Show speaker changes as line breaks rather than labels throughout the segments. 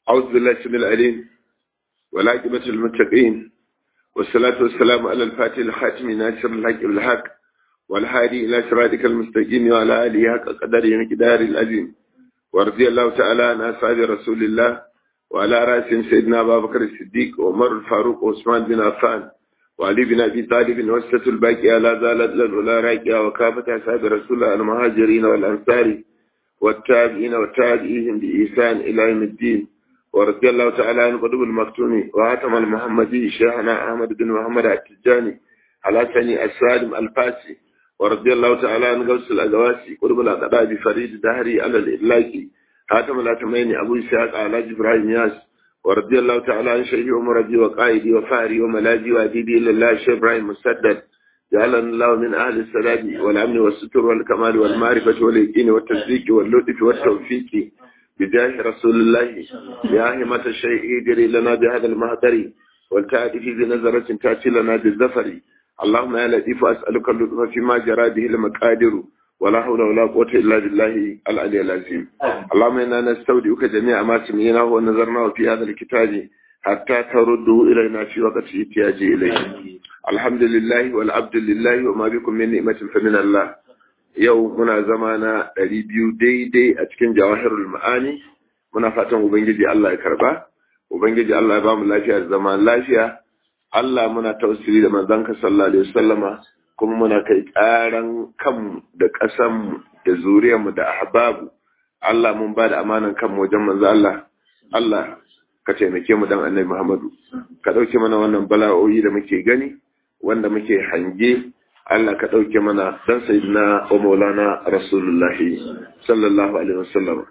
أعوذ بالله السميع العليم والعاقبة للمتقين والصلاة والسلام على الفاتح الخاتم ناصر الحق بالحق والهادي إلى صراطك المستقيم وعلى آله حق قدره مقدار العظيم ورضي الله تعالى عن أصحاب رسول الله وعلى رأسهم سيدنا أبا بكر الصديق وعمر الفاروق وعثمان بن عفان وعلي بن أبي طالب وسة الباقية لا زالت للأولى راكية وكافة أصحاب رسول الله المهاجرين والأنصار والتابعين والتابعين بإحسان إلى يوم الدين ورضي الله تعالى عن قطب المكتوم وهاتم المحمدي شيخنا أحمد بن محمد التجاني على سني السالم الفاسي ورضي الله تعالى عن غوث الأجواسي قطب الأقداد فريد دهري على الإلاكي هاتم الأتمين أبو إسحاق على جبرائيل ياس ورضي الله تعالى عن شيخ عمر بي وقائدي وفاري وملاجي وأديبي إلا الله شيخ إبراهيم مسدد جعلنا الله من أهل السلام والأمن والستر والكمال والمعرفة واليقين والتصديق واللطف والتوفيق بجاه رسول الله يا همة الشيء اجري لنا بهذا المهدر والتأتي في بنظرة تأتي لنا بالزفر اللهم يا لطيف أسألك اللطف فيما جرى به المقادر ولا حول ولا قوة إلا بالله العلي العظيم اللهم إنا نستودعك جميع ما سمعناه ونظرناه في هذا الكتاب حتى ترده إلينا في وقت احتياج إليه الحمد لله والعبد لله وما بكم من نعمة فمن الله yau muna zama na ɗari biyu daidai a cikin jawahirul ma'ani muna fatan ubangiji Allah ya karba ubangiji Allah ya bamu lafiya da zama lafiya Allah muna tausiri da manzon ka sallallahu alaihi wasallama kuma muna kai ƙaran kanmu da ƙasanmu da zuriyarmu da ahbabu Allah mun ba da amanan kanmu wajen manzo Allah Allah ka taimake mu dan annabi Muhammadu ka ɗauke mana wannan bala'o'i da muke gani wanda muke hange Allah ka ɗauke mana dan sayyidina wa maulana rasulullahi sallallahu alaihi wasallam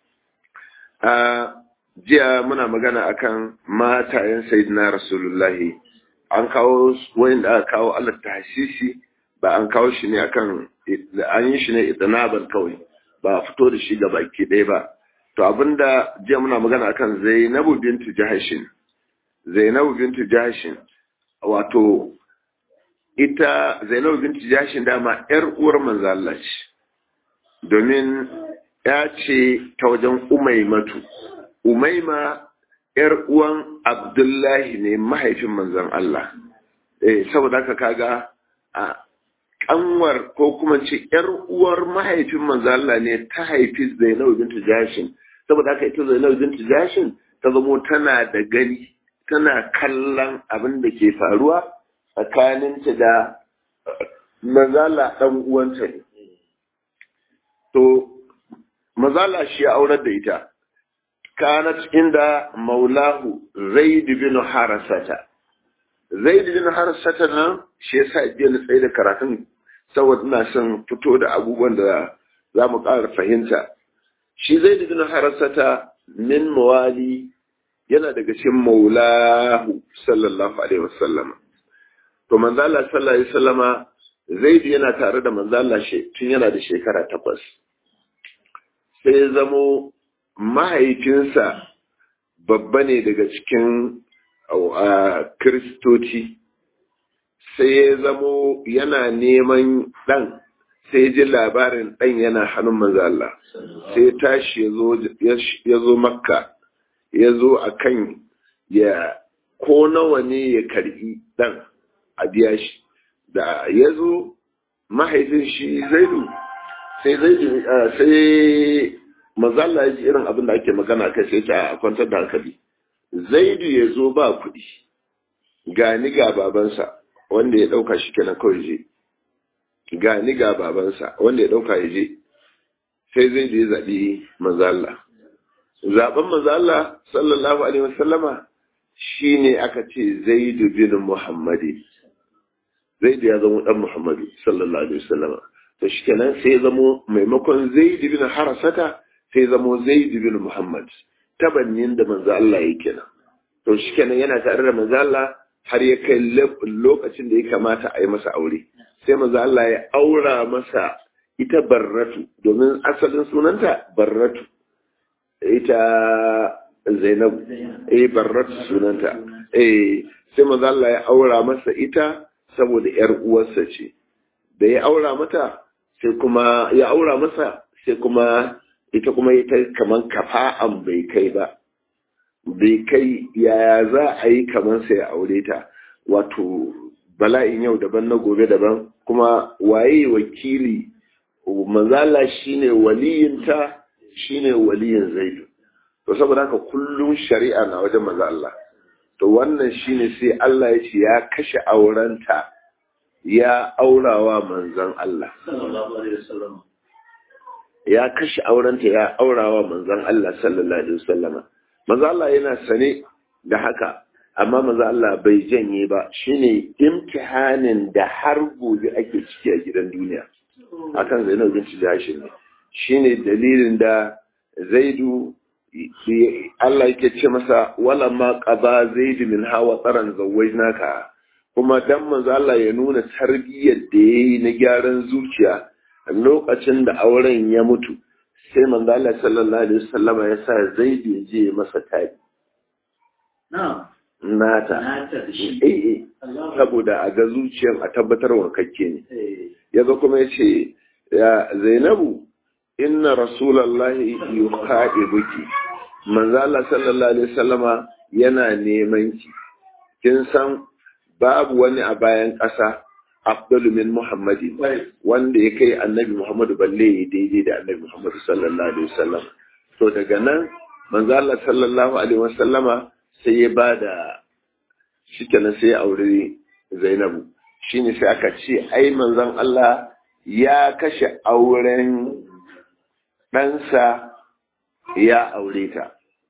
a jiya muna magana akan matayen sayyidina rasulullahi an kawo wanda aka kawo Allah tahsisi ba an kawo shi ne akan an yi shi ne idnaban kawai ba fito da shi ga baki ɗaya ba to abinda jiya muna magana akan Zainabu bintu Jahashin Zainabu bintu Jahashin wato ita Zainabu bintu Jahashin dama ƴar uwar manzo Allah ce domin ya ce ta wajen Umaymatu Umayma ƴar uwan Abdullahi ne mahaifin manzon Allah eh saboda haka kaga a kanwar ko kuma ce ƴar uwar mahaifin manzon Allah ne ta haifi Zainabu bintu Jahashin saboda haka ita Zainabu bintu Jahashin ta zamo tana da gani tana kallon abin da ke faruwa tsakaninta da mazala ɗan uwanta ne. To, mazala shi ya aurar da ita, kanat inda maulahu Zaid bin Harasata. Zaid bin Harasata nan shi yasa jiya na tsaye da karatun saboda ina son fito da abubuwan da za mu ƙara fahimta. Shi Zaid bin Harasata min mawali yana daga cikin maulahu sallallahu alaihi wasallam to manzo Allah sallallahu alaihi wasallama Zaid yana tare da manzo Allah tun yana da shekara takwas sai ya zamo mahaifinsa babba ne daga cikin kristoci sai ya zamo yana neman ɗan sai ji labarin ɗan yana hannun manzo Allah sai tashi ya zo makka ya zo a kan ya ko nawa ne ya karbi dan a biya shi da ya zo mahaifin shi zaidu sai zaidu sai mazalla ya ji irin abin da ake magana kai sai ta a kwantar da hankali zaidu ya zo ba kuɗi gani ga babansa wanda ya ɗauka shi kenan kawai je gani ga babansa wanda ya ɗauka ya je sai zaidu ya zaɓi mazalla zaben manzo Allah sallallahu alaihi wasallama shine aka ce Zaid bin Muhammadi Zaid ya zama dan Muhammadu sallallahu alaihi wasallama to shikenan sai ya zama maimakon Zaid bin Harasata sai ya zama Zaid bin Muhammad tabannin da manzo Allah yake nan to shikenan yana tare da manzo Allah har ya kai lokacin da ya kamata a yi masa aure sai manzo Allah ya aura masa ita Barratu domin asalin sunanta Barratu ita Zainab eh Barrat sunanta eh sai manzo Allah ya aura masa ita saboda yar uwarsa ce da ya aura mata sai kuma ya aura masa sai kuma ita kuma ita kaman kafa'an bai kai ba bai kai yaya za a yi kamar sai aure ta wato bala'in yau daban na gobe daban kuma waye wakili manzala shine waliyinta shine waliyin zaidu to saboda haka kullum shari'a na wajen manzo Allah to wannan shine sai Allah ya ce ya kashe aurenta ya aurawa manzon Allah
sallallahu alaihi wasallam
ya kashe aurenta ya aurawa manzon Allah sallallahu alaihi wasallama manzo Allah yana sane da haka amma manzo Allah bai janye ba shine imtihanin da har gobe ake ciki a gidan duniya akan Zainab binti Jahsh ne shine dalilin da Zaidu Allah yake ce masa wala ma qaba Zaid min hawa tsaran zawajnaka kuma dan manzo Allah ya nuna tarbiyyar da yayi na gyaran zuciya lokacin da auren ya mutu sai manzo Allah sallallahu alaihi wasallama ya sa Zaid ya je masa tabi
na'am
nata
nata da shi
eh eh saboda a ga zuciyar a tabbatar wankakke ne yaga kuma yace ya Zainabu inna rasulallahi yukhaibuki manzo Allah sallallahu alaihi wasallama yana neman ki kin san babu wani a bayan ƙasa afdalu min muhammadin wanda ya kai annabi muhammadu balle ya daidai da annabi muhammadu sallallahu alaihi wasallam to daga nan manzo Allah sallallahu alaihi wasallama sai ya bada shikenan sai ya aure Zainabu shine sai aka ce ai manzon Allah ya kashe auren ɗansa ya aure ta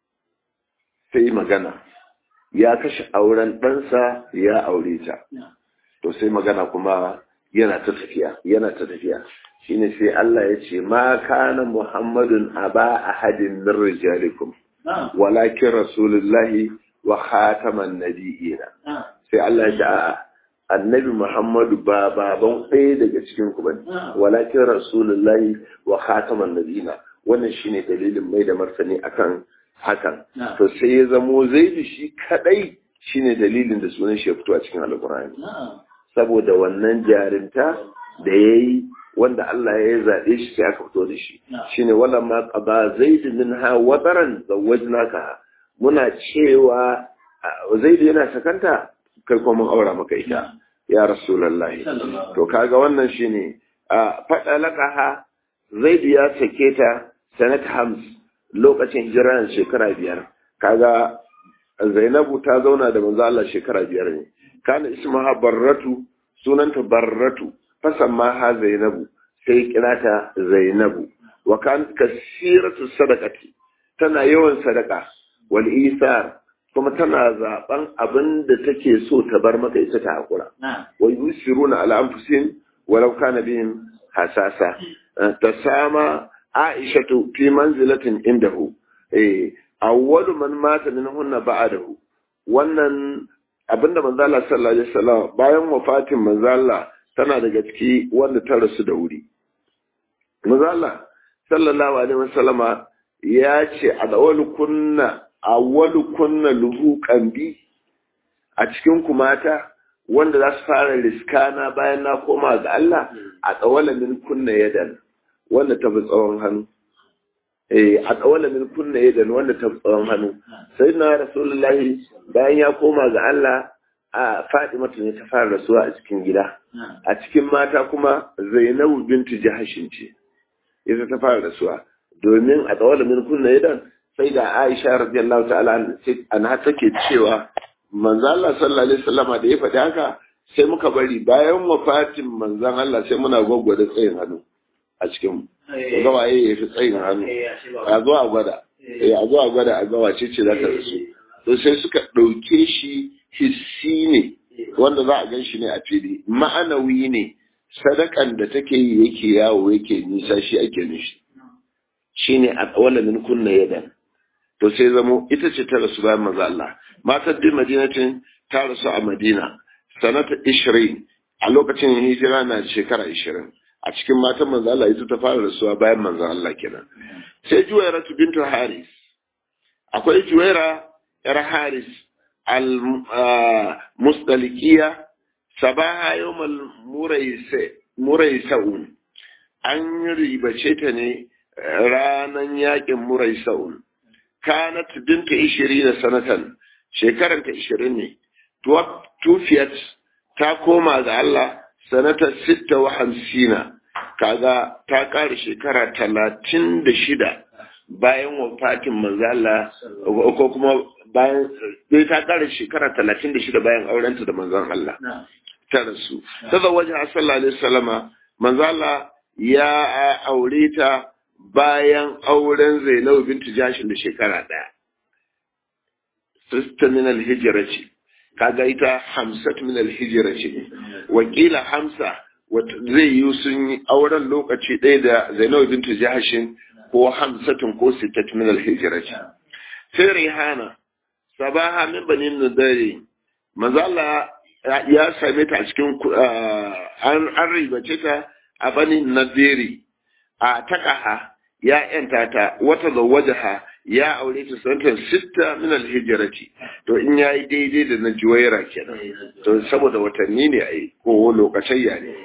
sai magana ya kashe auren ɗansa ya aure ta to sai magana kuma yana ta tafiya yana ta tafiya shine sai Allah ya ce ma kana muhammadun aba ahadin min rijalikum walakin rasulullahi wa khataman nabiyina sai Allah ya ce a'a annabi Muhammadu ba baban ɗaya daga cikin ku bane walakin rasulullahi wa khataman nabiyina wannan shine dalilin mai da martani akan hakan to sai ya zamo zaidu shi kadai shine dalilin da sunan shi ya fito a cikin alkur'ani saboda wannan jarinta da yayi wanda Allah ya zaɓe shi sai aka fito da shi shine wala ma qaba zaidu minha wadaran zawajnaka muna cewa zaidu yana sakanta kai kuma mun aura maka ita ya rasulullahi to kaga wannan shine faɗa laqaha zaidu ya sake ta sanat hams lokacin hijiran shekara biyar kaga zainabu ta zauna da manzo Allah shekara biyar ne kana ismaha barratu sunanta barratu fasamma ha zainabu sai kira ta zainabu wa kan kasiratu sadaqati tana yawan sadaka wal isar kuma tana zaben abin da take so ta bar maka ita ta hakura wa yusiruna ala anfusihim walau kana bihim hasasa tasama aishatu fi manzilatin indahu eh awwalu man mata minhunna ba'dahu wannan abinda manzo Allah sallallahu alaihi wasallam bayan wafatin manzo Allah tana daga ciki wanda ta rasu da wuri manzo Allah sallallahu alaihi wasallama ya ce awwalu kunna awwalu kunna luhuqan bi a cikin ku mata wanda za su fara riskana bayan na koma ga Allah a tsawala min kunna yadan wanda ta fi tsawon hannu eh a tsawala min kunna yadan wanda ta fi tsawon hannu sai na rasulullahi bayan ya koma ga Allah a Fatima ne ta fara rasuwa a cikin gida a cikin mata kuma Zainabu bintu Jahashin ce ita ta fara rasuwa domin a tsawala min kunna yadan sai da Aisha radiyallahu ta'ala anha take cewa manzo Allah sallallahu alaihi wasallama da ya faɗi haka sai muka bari bayan wafatin manzon Allah sai muna gwaggwada tsayin hannu a cikin ga waye ya fi tsayin hannu a zo a gwada a zo a gwada a ga wace ce za ta rasu to sai suka ɗauke shi hissi ne wanda za a gan shi ne a fili ma'anawi ne sadakan da take yi yake yawo yake nisa shi ake nishi shine a tsawala min kunna yadan to sai zamo ita ce ta rasu bayan maza Allah matar din madinatin ta rasu a madina sanata ishirin a lokacin hijira na shekara ishirin a cikin matan manzo Allah ita ta fara rasuwa bayan manzo Allah kenan sai juwaira bintu haris akwai juwaira yar haris al musdalikiya sabaha yawmal muraysa muraysaun an ribace ta ne ranan yakin muraysa'un kanat binta 20 sanatan shekaran ta 20 ne tufiyat ta koma ga Allah sanata 56 kaga ta ƙara shekara talatin da shida bayan wafatin manzala ko kuma bayan dai ta ƙara shekara talatin da shida bayan aurenta da manzan Allah ta rasu ta da wajen sallallahu alaihi wasallama manzala ya aure ta bayan auren Zainabu bintu Jashin da shekara ɗaya sista min al-hijra ce kaga ita hamsat min al-hijra ce wakila hamsa zai yi sun yi auren lokaci ɗaya da Zainab bintu Jahashin ko Hamsatun ko Sittat min al-Hijra sai Rihana sabaha min bani Nadari manzo Allah ya same ta a cikin an ribace ta a bani Nadiri a takaha ya yanta ta wata zawajaha ya aure ta sanatan sitta min al-hijrati to in yayi daidai da na juwaira kenan to saboda watanni ne ai ko lokacin ya ne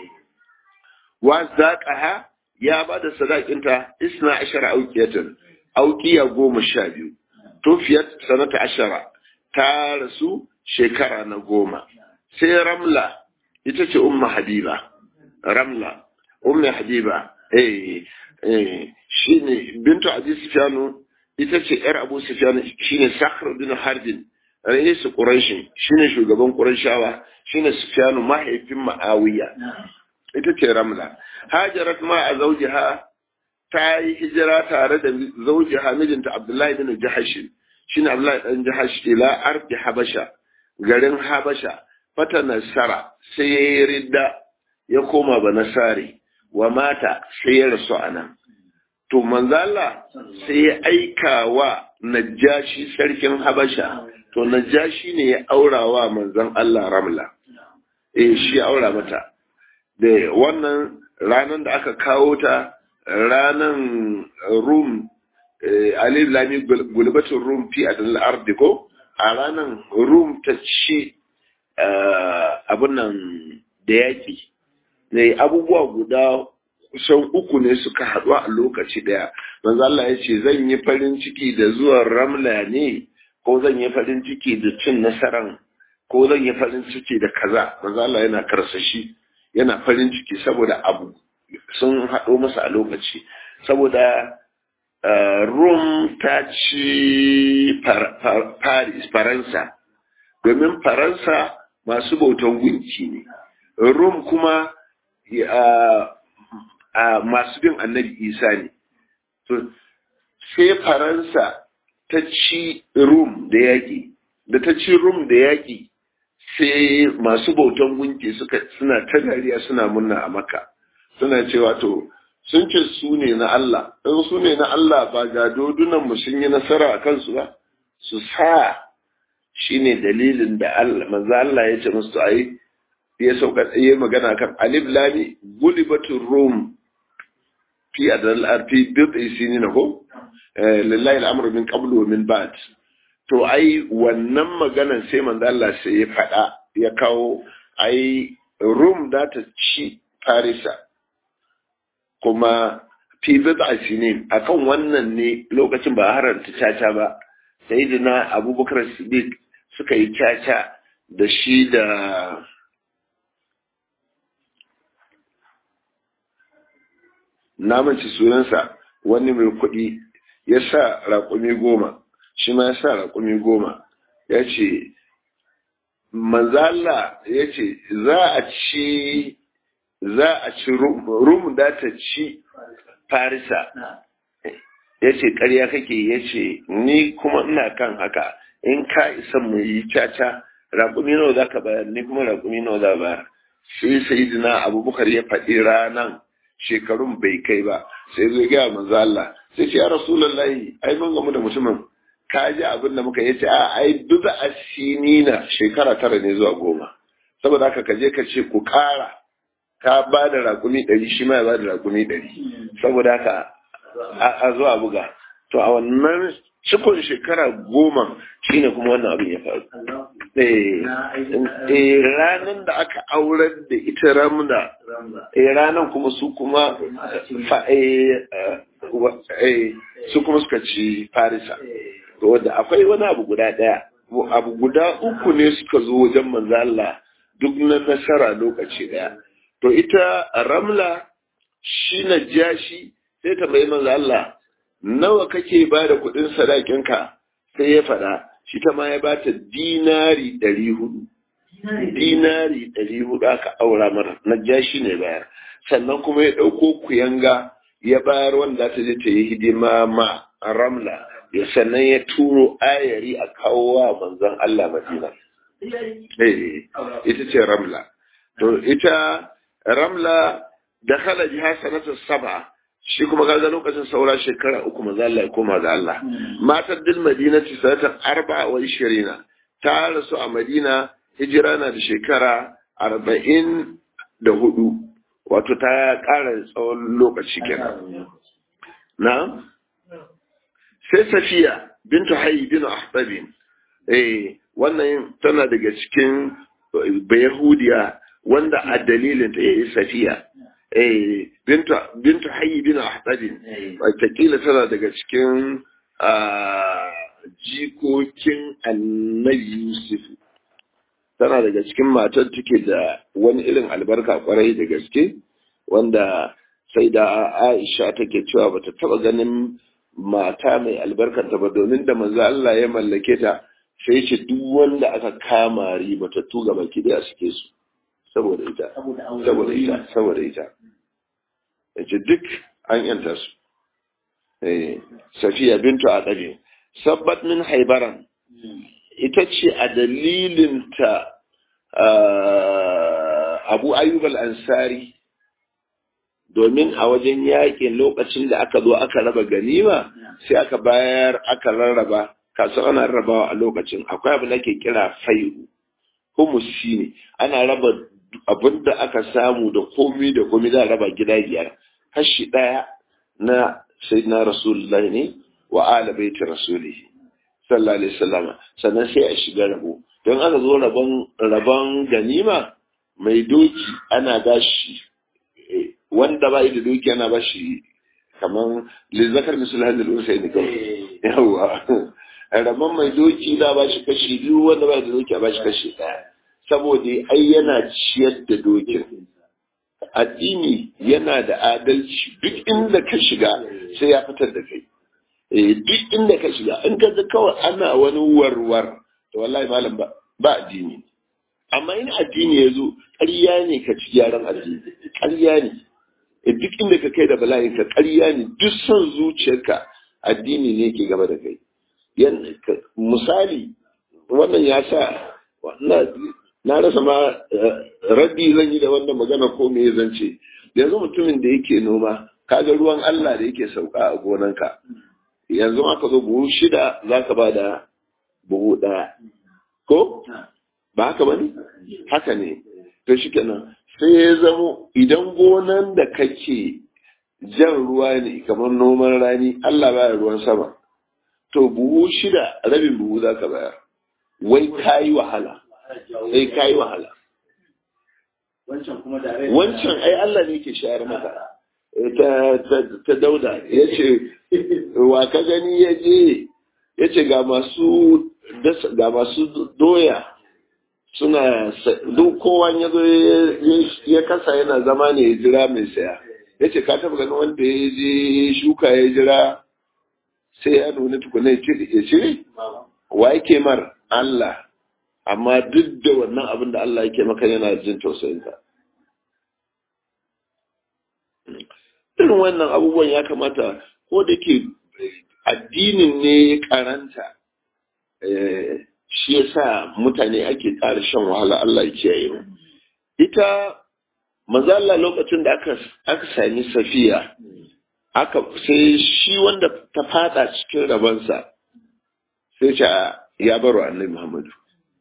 wa zaqaha ya bada sadakinta isna ashara auqiyatan auqiya goma sha biyu tufiyat sanata ashara ta rasu shekara na goma sai ramla ita ce umma habiba ramla umma habiba eh eh shine bintu abi sufyanu ita ce yar abu sufyan shine sakhr bin harbin rais quraish shine shugaban qurayshawa shine sufyanu mahaifin ma'awiya ita ce ramla hajarat ma a zaujiha ta yi hijira tare da zaujiha mijinta abdullahi bin jahash shine abdullahi dan jahash ila ardi habasha garin habasha fata nasara sai ya yi ridda ya koma ba nasari wa mata sai ya rasu anan to manzala sai ya aika wa najashi sarkin habasha to najashi ne ya aura wa manzan Allah ramla eh shi aura mata da wannan ranar da aka kawo ta ranan rum alif lami gulbatun rum fi adal ardi ko a ranan rum ta ci abin nan da yaki ne abubuwa guda kusan uku ne suka haɗu a lokaci ɗaya manzo Allah ya ce zan yi farin ciki da zuwan ramla ne ko zan yi farin ciki da cin nasaran ko zan yi farin ciki da kaza manzo Allah yana karsashi yana farin ciki saboda abu sun haɗo masa a lokaci saboda Rum ta ci Paris Faransa domin Faransa masu bautan gunki ne Rum kuma masu bin annabi Isa ne sai Faransa ta ci Rum da yaƙi da ta ci Rum da yaƙi sai masu bautan gunki suka suna ta dariya suna munna a maka suna cewa to sun ce su ne na Allah in su ne na Allah ba ga dodunan mu sun yi nasara a kansu ba su sa shine dalilin da Allah manzo Allah ya ce musu ayi ya sauka yi magana kan alif lami gulibatul rum fi adal arfi bid isini na ko lillahi al'amru min qablu wa min ba'd to ai wannan maganan sai manzo Allah sai ya faɗa ya kawo ai rum da ta ci farisa kuma fi bid'a sinin akan wannan ne lokacin ba haranta caca ba sayyidina abubakar siddiq suka yi caca da shi da namanci sunansa wani mai kuɗi ya sa raƙumi goma shi ma ya sa raƙumi goma ya ce manzala ya ce za a ci za a ci rum da ta ci farisa ya ce ƙarya kake ya ce ni kuma ina kan haka in ka isa mu yi caca raƙumi nawa za ka bayar ni kuma raƙumi nawa za bayar sai sayidina abubakar ya faɗi ranan shekarun bai kai ba sai zai gaya manzo Allah sai ce ya rasulullahi ai mun gamu da mutumin ka ji abin da muka yace a ai duk asinina shekara tara ne zuwa goma saboda haka ka je ka ce ku ƙara ka ba da raƙumi ɗari shi ma ya ba da raƙumi ɗari saboda haka a zuwa buga to a wannan cikon shekara goma shine kuma wannan abin ya faru eh ranar da aka aurar da ita ramda eh ranar kuma su kuma su kuma suka ci farisa wanda akwai wani abu guda ɗaya abu guda uku ne suka zo wajen manzo Allah duk na nasara lokaci ɗaya to ita ramla shi na jashi sai ta bai manzo Allah nawa kake ba da kuɗin sadakinka sai ya faɗa shi ta ma ya ba ta dinari ɗari hudu dinari ɗari hudu aka aura mara na jashi ne bayar sannan kuma ya ɗauko kuyanga ya bayar wanda ta je ta yi hidima ma ramla ya sannan ya turo ayari a kawo wa manzon Allah Madina. ita ce ramla. To ita ramla da halaji hasanatu saba shi kuma kaga lokacin saura shekara uku manzo Allah ya koma ga Allah. Matar dil Madinati sanatan arba wa ishirina ta rasu a Madina hijira na da shekara arba'in da hudu wato ta ƙara tsawon lokaci kenan. Na? Sai Safiya bintu Hayy bin Ahbabin eh wannan tana daga cikin Bayahudiya wanda a dalilin ta yi Safiya eh bintu bintu Hayy bin Ahbabin wataƙila tana daga cikin jikokin Annabi Yusuf tana daga cikin matar take da wani irin albarka kwarai da gaske wanda sai da Aisha take cewa bata taba ganin mata mai albarkanta ba domin da manzo Allah ya mallake ta sai ce duk wanda aka kama ribatattu ga baki da suke su saboda ita saboda ita saboda ita yace duk an yanta su eh Safiya bintu Aqabi sabbat min Haibaran ita ce a dalilinta Abu Ayyub al-Ansari domin a wajen yakin lokacin da aka zo aka raba ganima sai aka bayar aka rarraba kasu ana rarrabawa a lokacin akwai abu da ke kira fai'u humusi ne ana raba abin da aka samu da komi da komi za a raba gida biyar kashi ɗaya na sayyidina rasulullahi ne wa ala baiti rasulihi sallallahu alaihi wasallam sannan sai a shiga rabo don aka zo rabon rabon ganima mai doki ana bashi wanda ba da doki ana bashi kaman lizzakar misal hadil unsa ne kawai yawa rabon mai doki da bashi kashi biyu wanda ba da doki a bashi kashi daya saboda ai yana ciyar da dokin addini yana da adalci duk inda ka shiga sai ya fitar da kai duk inda ka shiga in ka ga kawai ana wani warwar to wallahi malam ba ba addini amma in addini ya zo ƙarya ne ka ci gyaran addini ƙarya ne duk inda ka kai da bala'in ka ƙarya ne duk son zuciyarka addini ne ke gaba da kai misali wannan ya sa na rasa ma raddi zan yi da wannan magana ko me zan ce yanzu mutumin da yake noma kaga ruwan Allah da yake sauka a gonanka yanzu aka zo buhu shida za ka ba da buhu ɗaya ko ba haka ba ne haka ne to shi kenan sai ya zamo idan gonan da kake jan ruwa ne kamar noman rani Allah baya ruwan sama to buhu shida rabin buhu za ka bayar wai ka yi wahala sai ka yi wahala wancan ai Allah ne ke shayar maka ta dauda ya ce wa ka gani ya je ya ce ga masu ga masu doya suna duk kowa ya zo ya kasa yana zama ne ya jira mai saya ya ce ka taba ganin wanda ya je shuka ya jira sai ya nuna tukuna ya cire wa yake mar Allah amma duk da wannan abin da Allah yake maka yana jin tausayinka irin wannan abubuwan ya kamata ko da ke addinin ne ya karanta shi ya sa mutane ake ƙara shan wahala Allah ya kiyaye mu ita mazalla lokacin da aka aka sami safiya aka sai shi wanda ta fada cikin rabansa sai ce ya baro annabi Muhammadu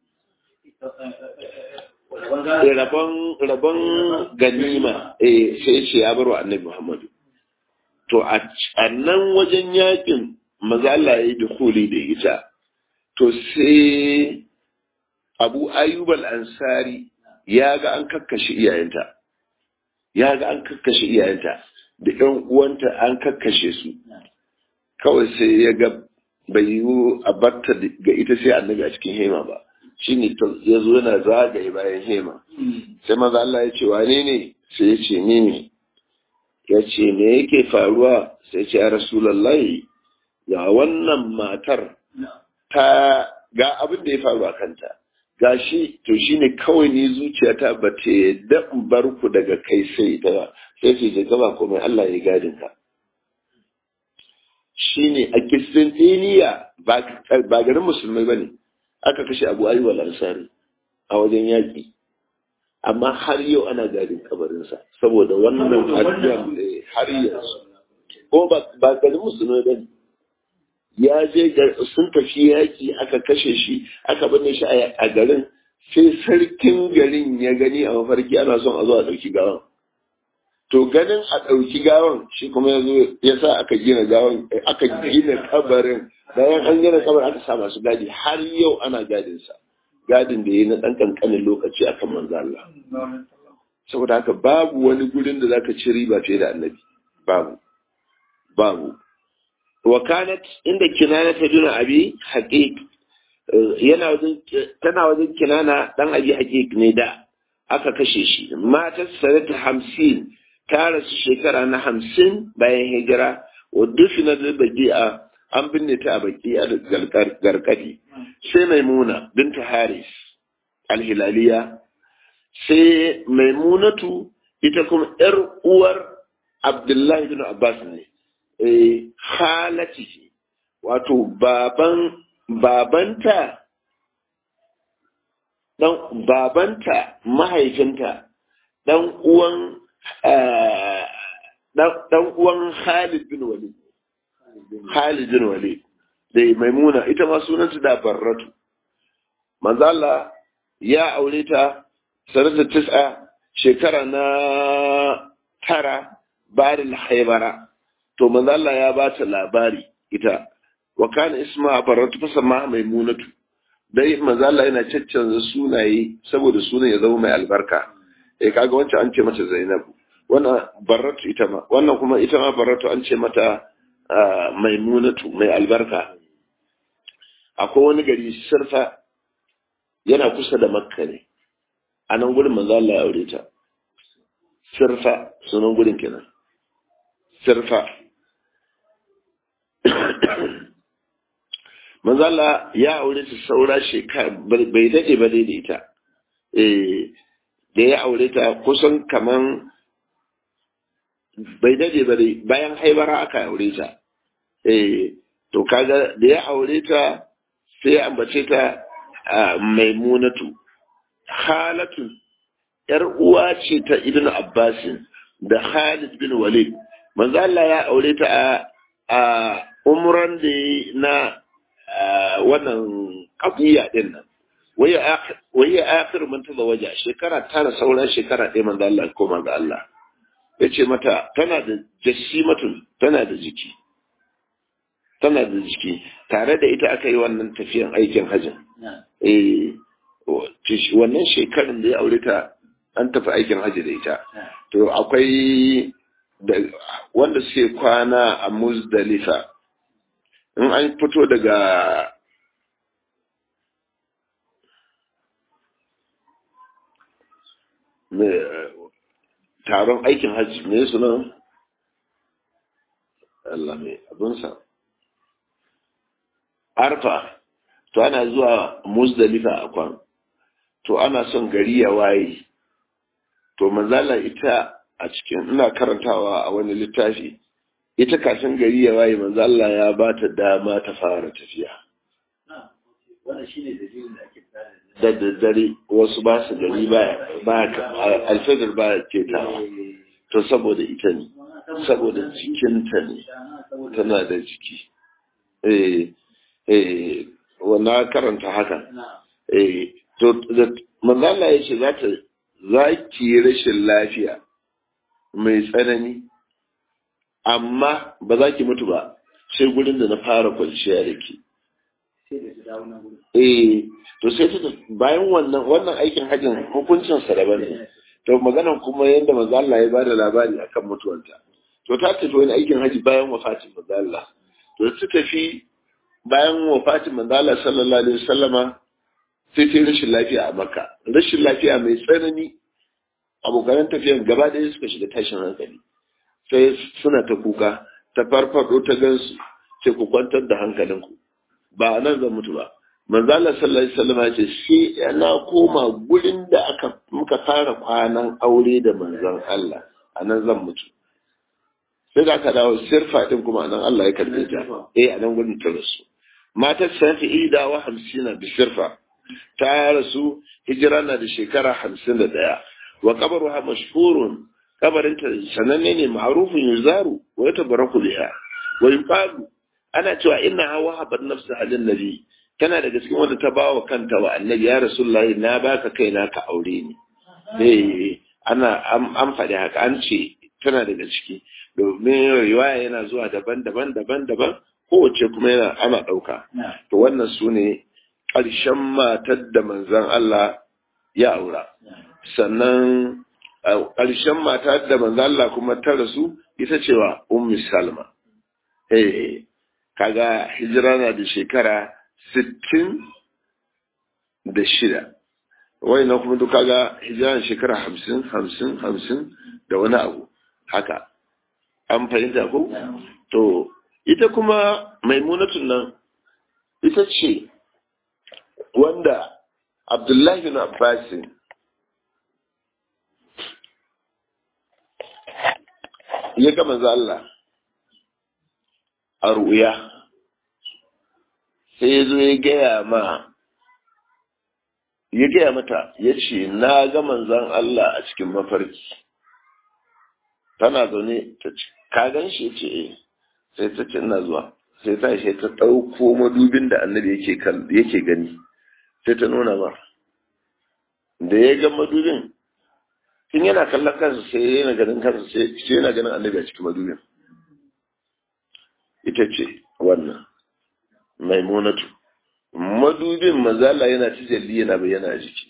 rabon rabon ganima eh sai ce ya baro annabi Muhammadu to a nan wajen yakin mazalla ya yi dukuli da ita to sai abu ayyub al-ansari ya ga an kakkashe iyayenta ya ga an kakkashe iyayenta da ƴan uwanta an kakkashe su kawai sai ya ga bai yiwu a barta ga ita sai annabi a cikin hema ba shine ya zo yana zagaye bayan hema sai maza Allah ya ce wane ne sai ya ce ni ne ya ce me yake faruwa sai ce ya rasulallahi ga wannan matar ta ga abin da ya faru a kanta ga shi to shine kawai ni zuciyata ba ta yadda in bar ku daga kai sai ita ba sai ce je gaba komai Allah ya gadin ka shine a Kistantiniya ba garin musulmai bane aka kashe Abu Ayyub al-Ansari a wajen yaƙi amma har yau ana gadin kabarinsa saboda wannan addu'ar har yanzu ko ba garin musulmai bane ya je sun tafi yaƙi aka kashe shi aka binne shi a garin sai sarkin garin ya gani a mafarki ana son a zo a ɗauki gawan to ganin a ɗauki gawan shi kuma ya zo ya sa aka gina gawan aka gina kabarin bayan an gina kabarin aka sa masu gadi har yau ana gadinsa gadin da ya na ɗan ƙanƙanin lokaci akan manzo Allah saboda haka babu wani gurin da zaka ci riba fiye da annabi babu babu wa kanat inda kinana ta duna abi haqiq yana wajen tana wajen kinana dan abi haqiq ne da aka kashe shi mata sanata hamsin ta rasu shekara na hamsin bayan hijira wa dufina da baki'a an binne ta a baki'a da garkadi sai maimuna binta haris alhilaliya sai maimunatu ita kuma yar uwar abdullahi bin abbas ne halati wato baban babanta dan babanta mahaifinta dan uwan dan uwan Khalid bin Walid Khalid bin Walid da Maimuna ita ma sunanta da Barratu manzo Allah ya aure ta sanata tis'a shekara na tara bayan haibara to manzo Allah ya ba ta labari ita wa kana isma baratu fasama maimunatu dai manzo Allah yana caccanza sunaye saboda sunan ya zama mai albarka eh kaga wancan an ce mata Zainab wannan baratu ita ma wannan kuma ita ma baratu an ce mata maimunatu mai albarka akwai wani gari sirfa yana kusa da makka ne a nan gudun manzo Allah ya aure ta sirfa sunan gudun kenan sirfa manzo Allah ya aure ta saura shekara bai dade ba dai da ita eh da ya aure ta kusan kaman bai dade ba dai bayan haibara aka aure ta eh to kaga da ya aure ta sai ya ambace ta maimunatu halatu yar uwa ce ta ibn abbasin da khalid bin walid manzo Allah ya aure ta a umran da na wannan kafiya din nan waye akhir man tazawaja shekara tara sauran shekara ɗaya manzo Allah koma ga Allah yace mata tana da jasimatun tana da jiki tana da jiki tare da ita aka yi wannan tafiyan aikin hajjin eh wannan shekarun da ya aure ta an tafi aikin hajji da ita to akwai wanda suke kwana a muzdalifa in an fito daga taron aikin hajji me sunan Allah mai abinsa arfa to ana zuwa muzdalifa a kwan to ana son gari ya waye to manzala ita a cikin ina karantawa a wani littafi ita kafin gari ya waye manzala ya ba ta dama ta fara tafiya da daddare wasu ba su gari ba alfadar ba ke ta to saboda ita ne saboda jikinta ne tana da jiki eh eh wannan karanta haka eh to manzala ya ce za ta za ki rashin lafiya mai tsanani amma ba za ki mutu ba sai gurin da na fara kwanciya da ke eh to sai ta bayan wannan wannan aikin hajjin hukuncin sa daban ne to maganan kuma yadda manzo Allah ya bada labari akan mutuwarta to ta tafi wani aikin haji bayan wafatin manzo Allah to ta tafi bayan wafatin manzala sallallahu alaihi wasallama sai ta rashin lafiya a makka rashin lafiya mai tsanani abokan tafiyan gaba ɗaya suka shiga tashin hankali sai suna ta kuka ta farfado ta gansu sai ku kwantar da hankalinku ba a nan zan mutu ba manzala sallallahu alaihi wasallama ce sai na koma gurin da aka muka fara kwanan aure da manzon Allah a nan zan mutu sai da aka dawo sirfa din kuma nan Allah ya karbe ta eh a nan gurin ta rasu matar safi ida wa hamsina bi sirfa ta rasu hijira na da shekara hamsin da ɗaya wa kabaruha mashhurun kabarinta sananne ne ma'rufun yuzaru wa yatabaraku biha wa yuqalu ana cewa inna hawa habat nafsa halin nabi tana daga cikin wanda ta bawa kanta wa annabi ya rasulullahi na baka kaina ka aure ni eh ana an faɗi haka an ce tana daga ciki domin riwaya yana zuwa daban-daban daban-daban kowace kuma yana ana ɗauka to wannan su ne ƙarshen matar da manzon Allah ya aura sannan ƙarshen matar da manzon Allah kuma ta rasu ita cewa ummi salma eh kaga hijira na da shekara sittin da shida wai na kuma duk kaga hijira na shekara hamsin hamsin hamsin da wani abu haka an fahimta ko to ita kuma maimunatun nan ita ce wanda abdullahi bin abbasin ya gama Allah a ruya sai ya zo ya gaya ma ya gaya mata ya ce na ga manzan Allah a cikin mafarki tana zaune ta ce ka gan shi ce eh sai ta ce ina zuwa sai ta shi ta ɗauko madubin da annabi yake yake gani sai ta nuna ba da ya ga madubin tun yana kallon kansa sai yana ganin kansa sai yana ganin annabi a cikin madubin ita ce wannan maimunatu madubin mazala yana tijalli yana bayyana a jiki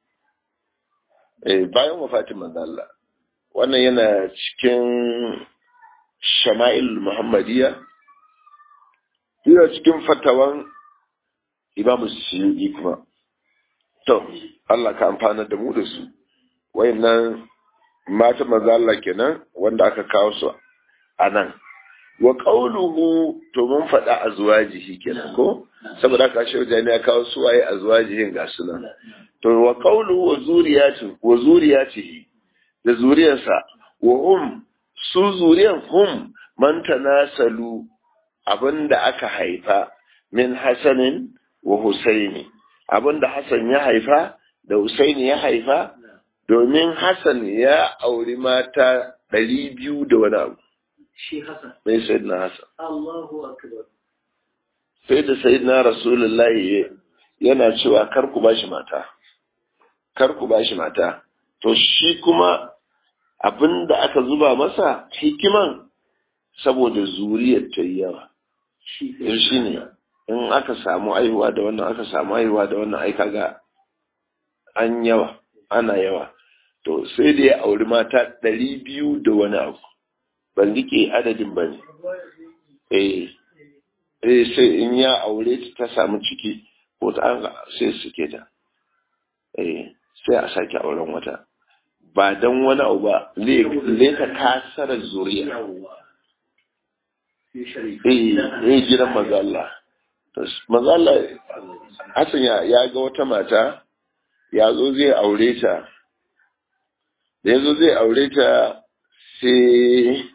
bayan wafatin mazala wannan yana cikin shama'il muhammadiyya yana cikin fatawan imamu suyugi kuma to Allah ka amfana da mu da su wayannan mata mazala kenan wanda aka kawo su a nan wa qawluhu to mun faɗa azwajihi kenan ko saboda ka shi wajen ya kawo su waye azwajihin ga sunan to wa qawluhu wa zuriyati wa zuriyatihi da zuriyarsa wa hum su zuriyan hum man tanasalu abinda aka haifa min hasanin wa husaini abinda hasan ya haifa da husaini ya haifa domin hasan ya auri mata ɗari biyu da wani abu
shi Hassan.
mai sayyidina Hassan.
Allahu akbar.
Sai da sayyidina Rasulullahi yana cewa kar ku bashi mata. Kar ku bashi mata. To shi kuma abin da aka zuba masa hikiman saboda zuriyar ta yi yawa.
Shi
Shi ne in aka samu aihuwa da wannan aka samu aihuwa da wannan ai kaga an yawa ana yawa. To sai da ya auri mata ɗari biyu da wani abu. ban rike adadin ba ne. Eh, eh sai in ya aure ta ta samu ciki ko ta sai suke ta. Eh, sai a sake auren wata. Ba don wani abu ba, leta kasara zuriya.
yawwa. Shi sharifi.
Eh, eh gidan mazalla. Mazalla, Hassan ya, ya ga wata mata, ya zo zai aure ta. Da ya zo zai aure ta sai